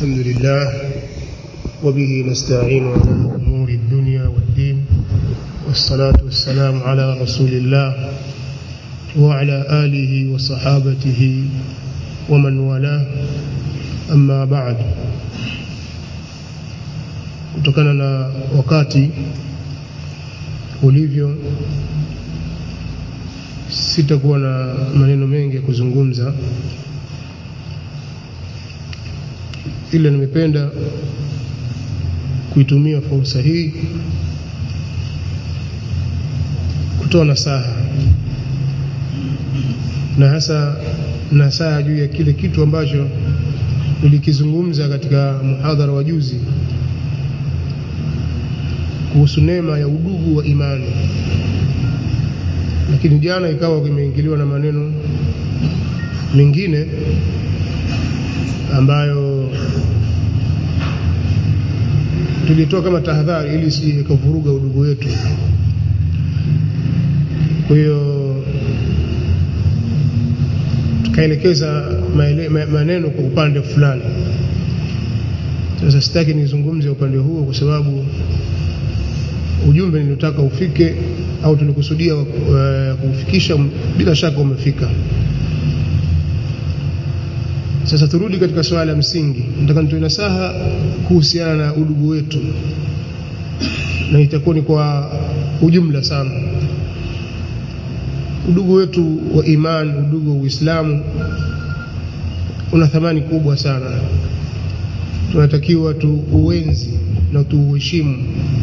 الحمد لله وبه نستعين على أمور الدنيا والدين والصلاة والسلام على رسول الله وعلى آله وصحابته ومن والاه أما بعد kutokana na wakati ulivyo sitakuwa na maneno mengi ya kuzungumza ila nimependa kuitumia fursa hii kutoa nasaha na hasa nasaha juu ya kile kitu ambacho nilikizungumza katika muhadhara wa juzi kuhusu neema ya udugu wa imani lakini jana ikawa kimeingiliwa na maneno mengine ambayo tulitoa kama tahadhari ili isije ikavuruga udugu wetu kwa hiyo tukaelekeza maneno kwa upande fulani sasa sitaki nizungumze upande huo kwa sababu ujumbe niliotaka ufike au tulikusudia uh, kuufikisha bila shaka umefika sasa turudi katika swala la msingi nataka nitoe nasaha kuhusiana na udugu wetu na itakuwa ni kwa ujumla sana udugu wetu wa iman udugu wa uislamu una thamani kubwa sana tunatakiwa tuuenzi na tuuheshimu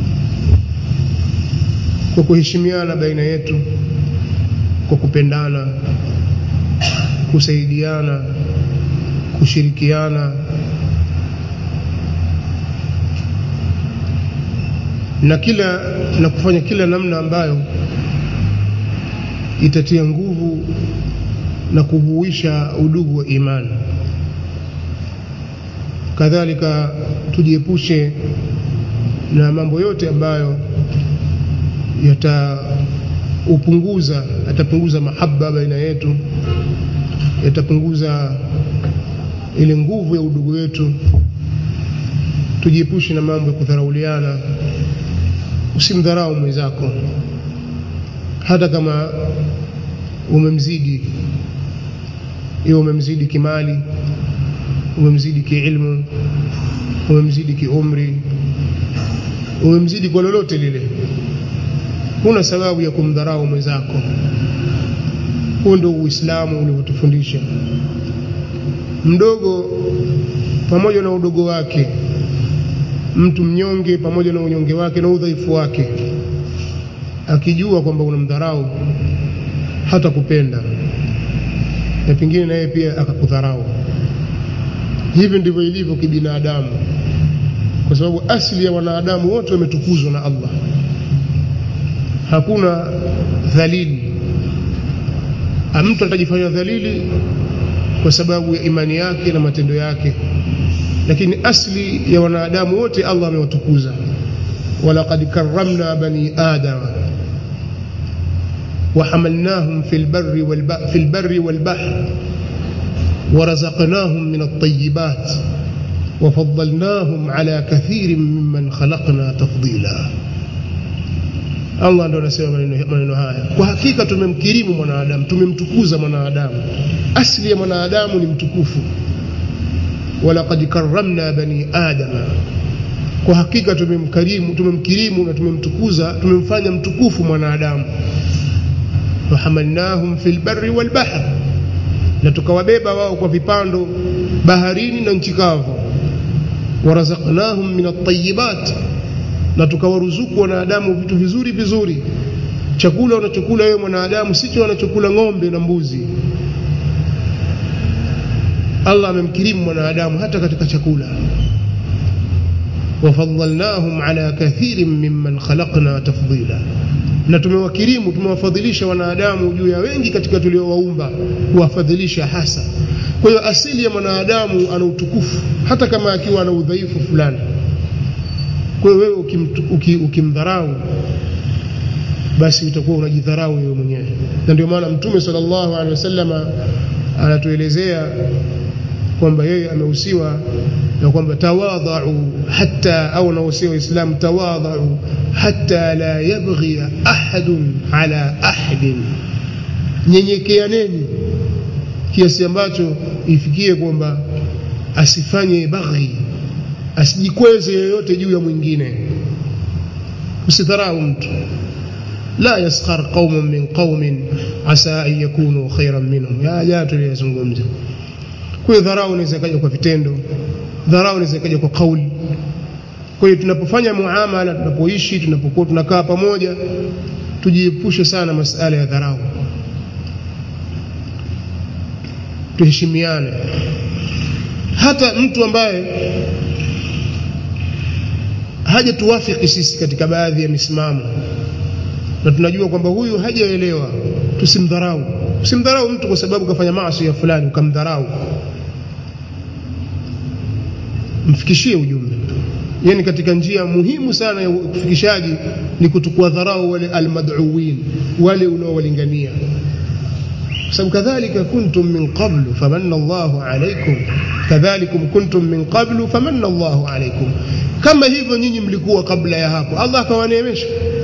kwa kuheshimiana baina yetu kwa kupendana kusaidiana kushirikiana na kila na kufanya kila namna ambayo itatia nguvu na kuhuisha udugu wa imani kadhalika tujiepushe na mambo yote ambayo yataupunguza yatapunguza mahaba baina yetu yatapunguza ile nguvu ya udugu wetu tujiepushe na mambo ya kudharauliana usimdharau mwenzako hata kama umemzidi iwe umemzidi kimali umemzidi kiilmu umemzidi kiumri umemzidi kwa lolote lile huna sababu ya kumdharau mwenzako huo ndio uislamu ulivyotufundisha mdogo pamoja na udogo wake mtu mnyonge pamoja na unyonge wake na udhaifu wake akijua kwamba unamdharau hata kupenda na pengine naye pia akakudharau hivi ndivyo ilivyo kibinadamu kwa sababu asili ya wanadamu wote wametukuzwa na Allah hakuna dhalili mtu atajifanya dhalili kwa sababu ya imani yake na matendo yake lakini asli ya wanadamu wote Allah amewatukuza walaqad karramna bani adama وحملناهم في البر والبحر في البر والبحر ورزقناهم من الطيبات وفضلناهم على كثير ممن خلقنا تفضيلا Allah ndo anasema maneno haya. Kwa hakika tumemkirimu mwanadamu, tumemtukuza mwanadamu. Asili ya mwanadamu ni mtukufu. Walaqad karramna bani adama, kwa hakika tumemkarimu, tumemkirimu na tumemtukuza, tumemfanya mtukufu mwanadamu. Wahamalnahum fil barri wal bahr, na tukawabeba wao kwa vipando baharini na nchi kavu. Warazaqnahum min at-tayyibat na tukawaruzuku wanadamu vitu vizuri vizuri chakula unachokula wewe mwanadamu sicho wanachokula ng'ombe na mbuzi Allah amemkirimu mwanadamu hata katika chakula wafadhalnahum ala kathirin mimman khalaqna tafdila na tumewakirimu tumewafadhilisha wanadamu juu ya wengi katika tuliowaumba kuwafadhilisha hasa kwa hiyo asili ya mwanadamu ana utukufu hata kama akiwa ana udhaifu fulani kwa hiyo wewe ukimdharau basi utakuwa unajidharau wewe mwenyewe na ndio maana mtume sallallahu alaihi wasallama anatuelezea kwamba yeye amehusiwa na kwamba tawadhau hata au anahusia waislamu tawadhau hata la yabghi ahadun ala ahadin nyenyekeaneni kiasi ambacho ifikie kwamba asifanye baghi asijikweze yoyote juu ya mwingine usidharau mtu la yaskhar qaumun min qaumin asa an yakunu khairan minhum ya ya tuliyazungumza kwa hiyo dharau inaweza kaja kwa vitendo dharau inaweza kaja kwa kauli kwa hiyo tunapofanya muamala tunapoishi tunapokuwa tunakaa pamoja tujiepushe sana masala ya dharau tuheshimiane hata mtu ambaye haja tuwafiki sisi katika baadhi ya misimamo na tunajua kwamba huyu hajaelewa tusimdharau usimdharau mtu kwa sababu kafanya maasi ya fulani ukamdharau mfikishie ujumbe yani katika njia muhimu sana ya ufikishaji ni kutukua dharau wale almad'uwin wale unaowalingania sababu kadhalika kuntum min qablu famanna Allahu alaykum kadhalikum kuntum min qablu famanna Allahu alaykum kama hivyo nyinyi mlikuwa kabla ya hapo Allah akawaneemesha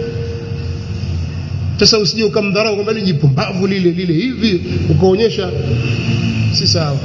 sasa usije ukamdharau kwamba lijipumbavu lile lile hivi ukaonyesha si sawa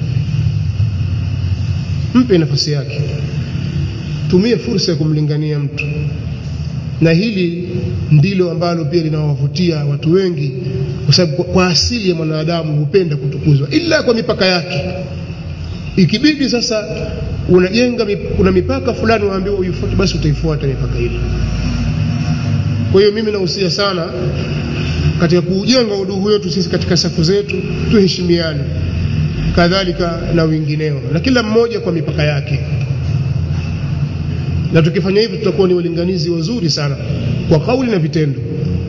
mpe nafasi yake tumie fursa ya kumlingania mtu na hili ndilo ambalo pia linawavutia watu wengi kwa sababu kwa asili ya mwanadamu hupenda kutukuzwa ila kwa mipaka yake ikibidi sasa unajenga kuna mipaka fulani waambiwa uifuate basi utaifuata mipaka ile kwa hiyo mimi nahusia sana katika kuujenga udugu wetu sisi katika safu zetu tuheshimiane kadhalika na wengineo na kila mmoja kwa mipaka yake na tukifanya hivyo tutakuwa ni walinganizi wazuri sana kwa kauli na vitendo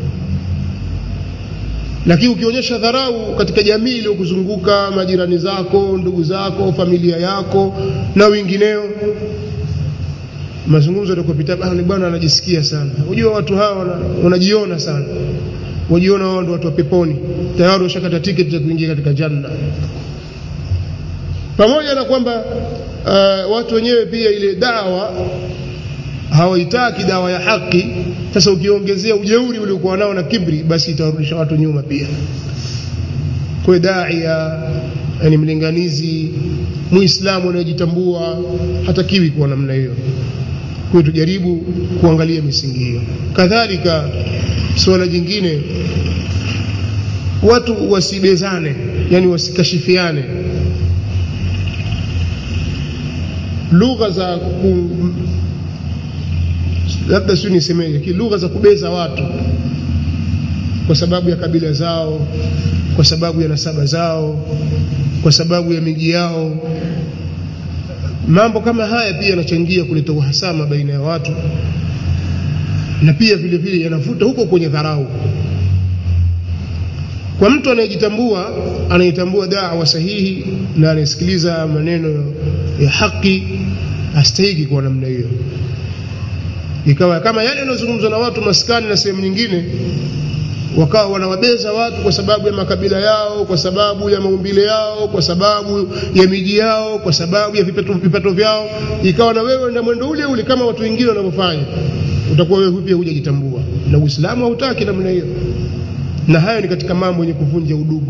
lakini ukionyesha dharau katika jamii iliyokuzunguka majirani zako ndugu zako familia yako na wengineo mazungumzo yatakopita bwana anajisikia sana unajua watu hawa wanajiona sana wajiona wao ndio watu wa peponi tayari washakata tiketi za kuingia katika janna pamoja na kwamba uh, watu wenyewe pia ile dawa hawaitaki dawa ya haki sasa ukiongezea ujeuri uliokuwa nao na kibri basi itawarudisha watu nyuma pia kwa daia yani mlinganizi muislamu anayejitambua hatakiwi kuwa namna hiyo kwa tujaribu kuangalia misingi hiyo kadhalika suala jingine watu wasibezane yani wasikashifiane lugha za ku, labda sio nisemeje lugha za kubeza watu kwa sababu ya kabila zao kwa sababu ya nasaba zao kwa sababu ya miji yao mambo kama haya pia yanachangia kuleta uhasama baina ya watu na pia vile vile yanavuta huko kwenye dharau kwa mtu anayejitambua anayetambua dawa sahihi na anayesikiliza maneno ya haki astahiki kwa namna hiyo ikawa kama yale yanayozungumzwa na watu maskani na sehemu nyingine wakawa wanawabeza watu kwa sababu ya makabila yao kwa sababu ya maumbile yao kwa sababu ya miji yao kwa sababu ya vipato, vipato vyao ikawa na wewe na mwendo ule ule kama watu wengine wanavyofanya utakuwa wewe pia hujajitambua na Uislamu hautaki namna hiyo na hayo ni katika mambo yenye kuvunja udugu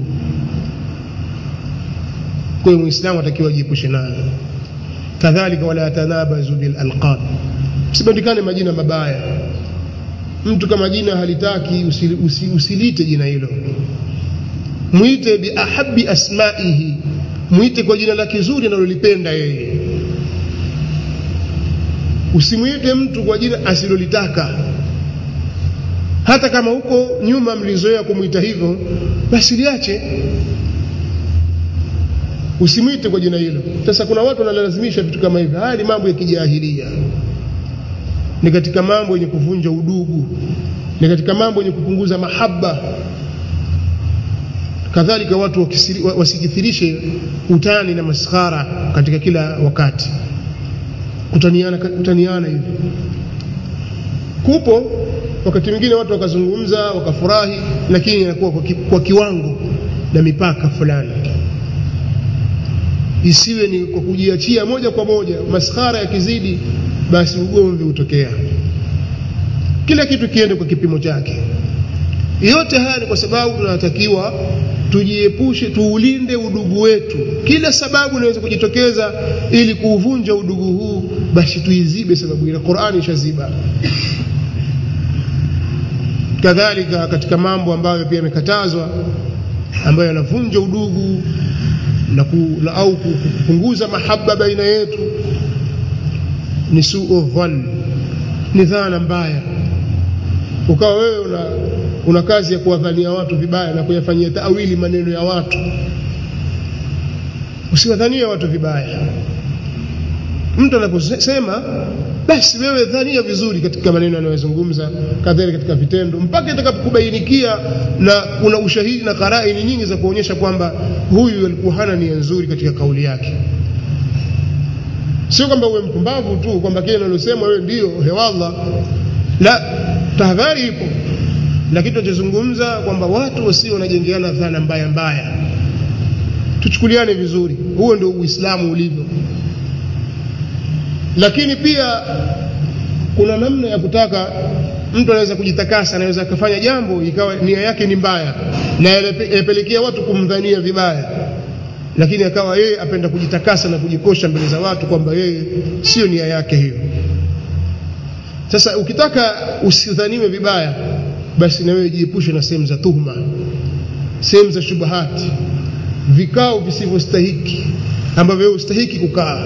kwa hiyo muislamu atakiwa ajiepushe nayo kadhalika wala tanabazu bil alqab msibandikane majina mabaya mtu kama jina halitaki usili, usi, usilite jina hilo mwite bi ahabbi asmaihi mwite kwa jina lake zuri analolipenda yeye usimwite mtu kwa jina asilolitaka hata kama huko nyuma mlizoea kumwita hivyo basi liache usimwite kwa jina hilo sasa kuna watu wanalazimisha vitu kama hivyo haya ni mambo ya kijahilia ni katika mambo yenye kuvunja udugu ni katika mambo yenye kupunguza mahaba kadhalika watu wasikithirishe utani na maskhara katika kila wakati kutaniana kutaniana hivi kupo wakati mwingine watu wakazungumza wakafurahi lakini inakuwa kwa, ki, kwa kiwango na mipaka fulani isiwe ni kwa kujiachia moja kwa moja maskhara yakizidi basi ugomvi hutokea kila kitu kiende kwa kipimo chake yote haya ni kwa sababu tunatakiwa tujiepushe tuulinde udugu wetu kila sababu inaweza kujitokeza ili kuuvunja udugu huu basi tuizibe sababu ile Qur'ani ishaziba kadhalika katika mambo ambayo pia yamekatazwa ambayo yanavunja udugu na ku, na au kupunguza mahaba baina yetu ni suu dhann ni dhana mbaya ukawa wewe una, una kazi ya kuwadhania watu vibaya na kuyafanyia taawili maneno ya watu usiwadhanie watu vibaya mtu anaposema basi wewe dhania vizuri katika maneno anayozungumza kadhalika katika vitendo mpaka itakapokubainikia na kuna ushahidi na karaini nyingi za kuonyesha kwamba huyu alikuwa hana nia nzuri katika kauli yake sio kwamba uwe mpumbavu tu kwamba kile analosema wewe ndio hewallah la tahadhari ipo lakini tunachozungumza kwamba watu wasio wanajengeana dhana mbaya mbaya tuchukuliane vizuri huo ndio uislamu ulivyo lakini pia kuna namna ya kutaka mtu anaweza kujitakasa anaweza akafanya jambo ikawa nia yake ni mbaya na yapelekea watu kumdhania vibaya lakini akawa yeye apenda kujitakasa na kujikosha mbele za watu kwamba yeye sio nia yake hiyo sasa ukitaka usidhaniwe vibaya basi na wewe jiepushe na sehemu za tuhuma sehemu za shubahati vikao visivyostahiki ambavyo wewe ustahiki kukaa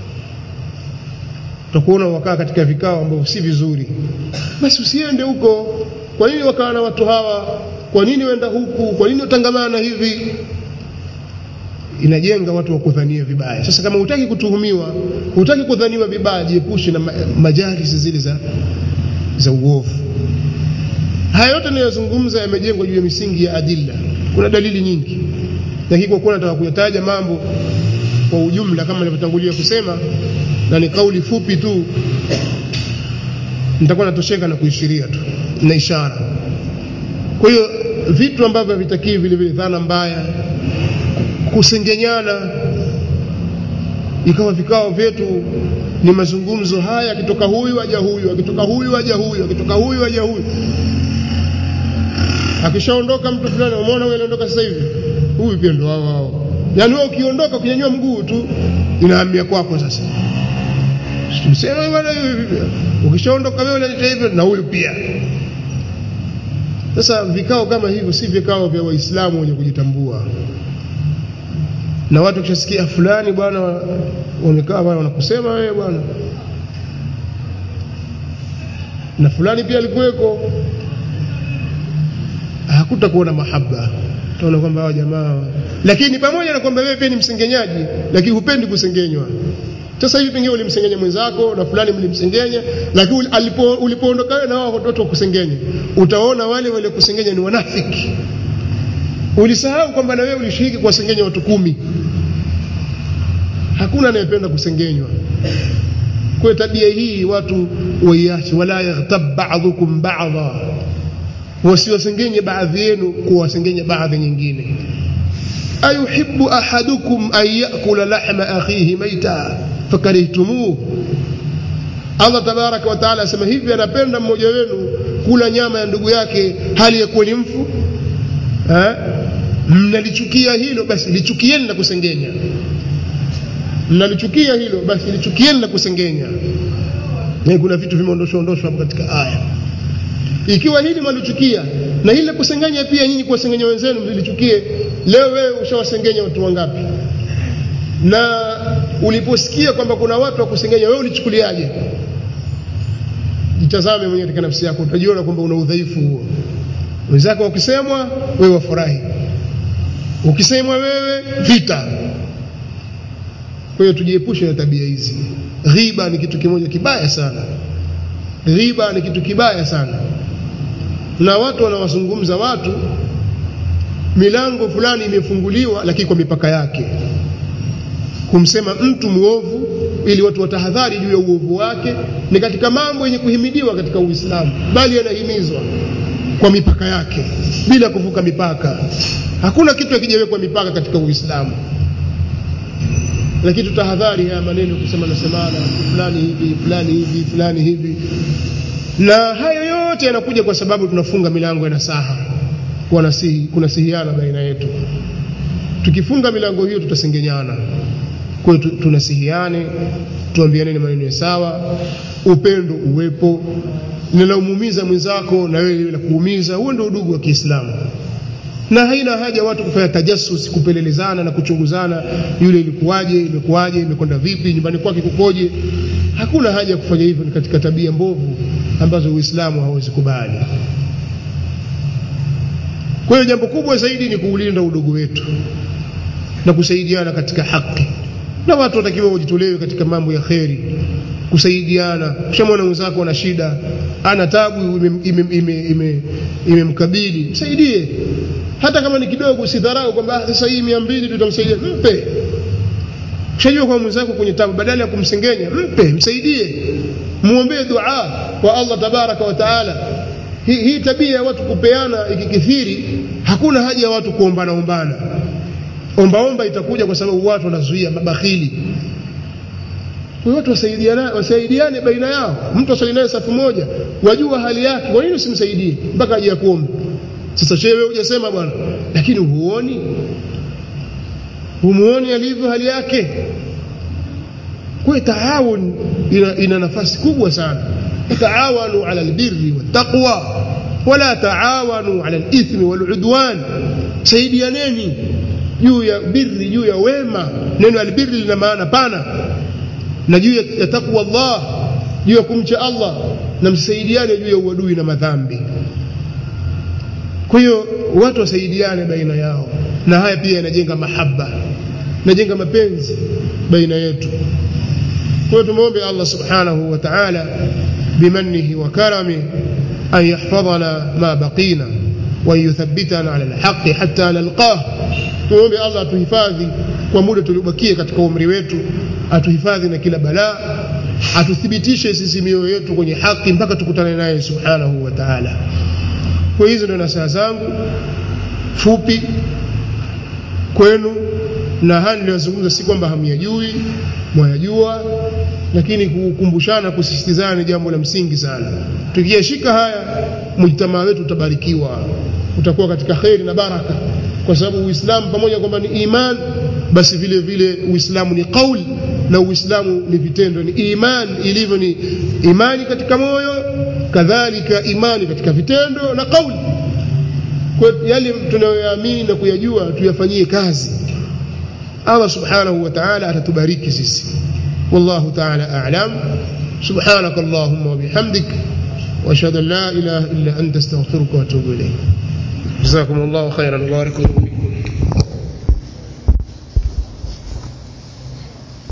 utakuona wakaa katika vikao ambavyo si vizuri basi usiende huko kwa nini wakaa na watu hawa kwa nini wenda huku kwa nini utangamana hivi inajenga watu wakudhania vibaya sasa kama hutaki kutuhumiwa hutaki kudhaniwa vibaya jiepushe na majalisi zile za za uovu haya yote ninayozungumza yamejengwa juu ya misingi ya adilla kuna dalili nyingi lakini kwa kuwa nataka kuyataja mambo kwa ujumla kama nilivyotangulia kusema na ni kauli fupi tu nitakuwa natosheka na kuishiria tu na ishara kwa hiyo vitu ambavyo havitakii vile vile dhana mbaya kusengenyana ikawa vikao vyetu ni mazungumzo haya akitoka huyu aja huyu akitoka huyu aja huyu akitoka huyu aja huyu akishaondoka mtu fulani umeona huyu aliondoka sasa hivi huyu pia ndo wao wao yaani wewe ukiondoka ukinyanyua mguu tu inahamia kwako sasa tumsema bwana ukishaondoka wewe unaleta hivyo na huyu pia sasa vikao kama hivyo si vikao vya waislamu wenye kujitambua na watu kishasikia fulani bwana wamekaa bwana wanakusema wewe bwana na fulani pia alikuweko hakutakuwa na mahaba utaona kwamba hawa jamaa lakini pamoja na kwamba wewe pia ni msengenyaji lakini hupendi kusengenywa sasa hivi pengine ulimsengenya mwenzako na fulani mlimsengenya lakini alipo ulipoondoka wewe na wao watu kusengenya utaona wale wale kusengenya ni wanafiki ulisahau kwamba na wewe ulishiriki kuwasengenya watu kumi hakuna anayependa kusengenywa kwa tabia hii watu waiache wala yaghtab ba'dhukum ba'dha wasiwasengenye baadhi yenu kuwasengenya baadhi nyingine ayuhibbu ahadukum an yakula lahma akhihi maita fakarihtumuh Allah tabaraka wa taala asema hivi anapenda mmoja wenu kula nyama ya ndugu yake hali ya kuwa ni mfu eh mnalichukia hilo basi lichukieni na kusengenya mnalichukia hilo basi lichukieni na kusengenya na kuna vitu vimeondoshwa ondoshwa hapo katika aya ikiwa hili mwalichukia na hili kusengenya pia nyinyi kuwasengenya wenzenu mlilichukie leo wewe ushawasengenya watu wangapi na uliposikia kwamba kuna watu wa kusengenya wewe ulichukuliaje jitazame mwenyewe katika nafsi yako utajiona kwamba una udhaifu huo wenzako wakisemwa wewe wafurahi ukisemwa wewe vita kwa hiyo tujiepushe na tabia hizi ghiba ni kitu kimoja kibaya sana ghiba ni kitu kibaya sana na watu wanawazungumza watu milango fulani imefunguliwa lakini kwa mipaka yake kumsema mtu muovu ili watu watahadhari juu ya uovu wake ni katika mambo yenye kuhimidiwa katika Uislamu bali yanahimizwa kwa mipaka yake bila kuvuka mipaka hakuna kitu hakijawekwa mipaka katika Uislamu lakini tutahadhari haya maneno kusema nasemana fulani hivi fulani hivi fulani hivi na hayo yote yanakuja kwa sababu tunafunga milango ya nasaha kunasihi kunasihiana baina yetu tukifunga milango hiyo tutasengenyana kwa hiyo tunasihiane tuambiane maneno ya sawa upendo uwepo linalomuumiza mwenzako na wewe la kuumiza huo ndio udugu wa Kiislamu na haina haja watu kufanya tajassus kupelelezana na kuchunguzana yule ilikuwaje imekuwaje imekwenda vipi nyumbani kwake kukoje hakuna haja ya kufanya hivyo ni katika tabia mbovu ambazo Uislamu hauwezi kubali kwa hiyo jambo kubwa zaidi ni kuulinda udugu wetu na kusaidiana katika haki na watu watakiwa wajitolewe katika mambo ya kheri kusaidiana kishamwona mwenzako ana shida ana tabu imemkabili ime, ime, msaidie hata kama ni kidogo usidharau kwamba sasa hii mia mbili tutamsaidia mpe shajua kwa mwenzako kwenye tabu badala ya kumsengenya mpe msaidie muombee dua kwa Allah tabaraka wa taala hii, hii tabia ya watu kupeana ikikithiri hakuna haja ya watu kuombana ombana ombaomba itakuja kwa sababu watu wanazuia mabakhili kwa watu wasaidiane wasaidiane baina yao mtu asali naye safu moja wajua hali yake kwa nini usimsaidie mpaka aje kuomba sasa shewe hujasema bwana lakini huoni humuoni alivyo hali yake kwa taawun ina, ina nafasi kubwa sana taawanu ala albirri wattaqwa wala taawanu ala alithmi waludwan saidianeni juu ya birri juu ya wema neno albirri lina maana pana na juu ya takwa Allah juu ya kumcha Allah na msaidiane juu ya uadui na madhambi kwa hiyo watu wasaidiane baina yao na haya pia yanajenga mahaba najenga mapenzi baina yetu kwa hiyo tumwombe Allah subhanahu wa ta'ala بمنه وكرمه أن يحفظنا ما بقينا وأن يثبتنا على الحق حتى نلقاه tuombe Allah atuhifadhi kwa muda tuliobakia katika umri wetu atuhifadhi na kila balaa atuthibitishe sisi mioyo yetu kwenye haki mpaka tukutane naye subhanahu wa ta'ala kwa hizo ndio nasaha zangu fupi kwenu na haya niliyozungumza si kwamba hamyajui mwayajua lakini kukumbushana kusisitizana ni jambo la msingi sana tukiyashika haya mujtamaa wetu utabarikiwa utakuwa katika kheri na baraka kwa sababu uislamu pamoja kwamba ni iman basi vile vile uislamu ni kauli na uislamu ni vitendo ni iman ilivyo ni imani katika moyo kadhalika imani katika vitendo na kauli kwa yale tunayoyaamini na kuyajua tuyafanyie kazi Allah subhanahu wa ta'ala atatubariki sisi والله تعالى أعلم سبحانك اللهم وبحمدك وأشهد أن لا إله إلا أنت استغفرك وأتوب إليك جزاكم الله خيرا وبارك فيكم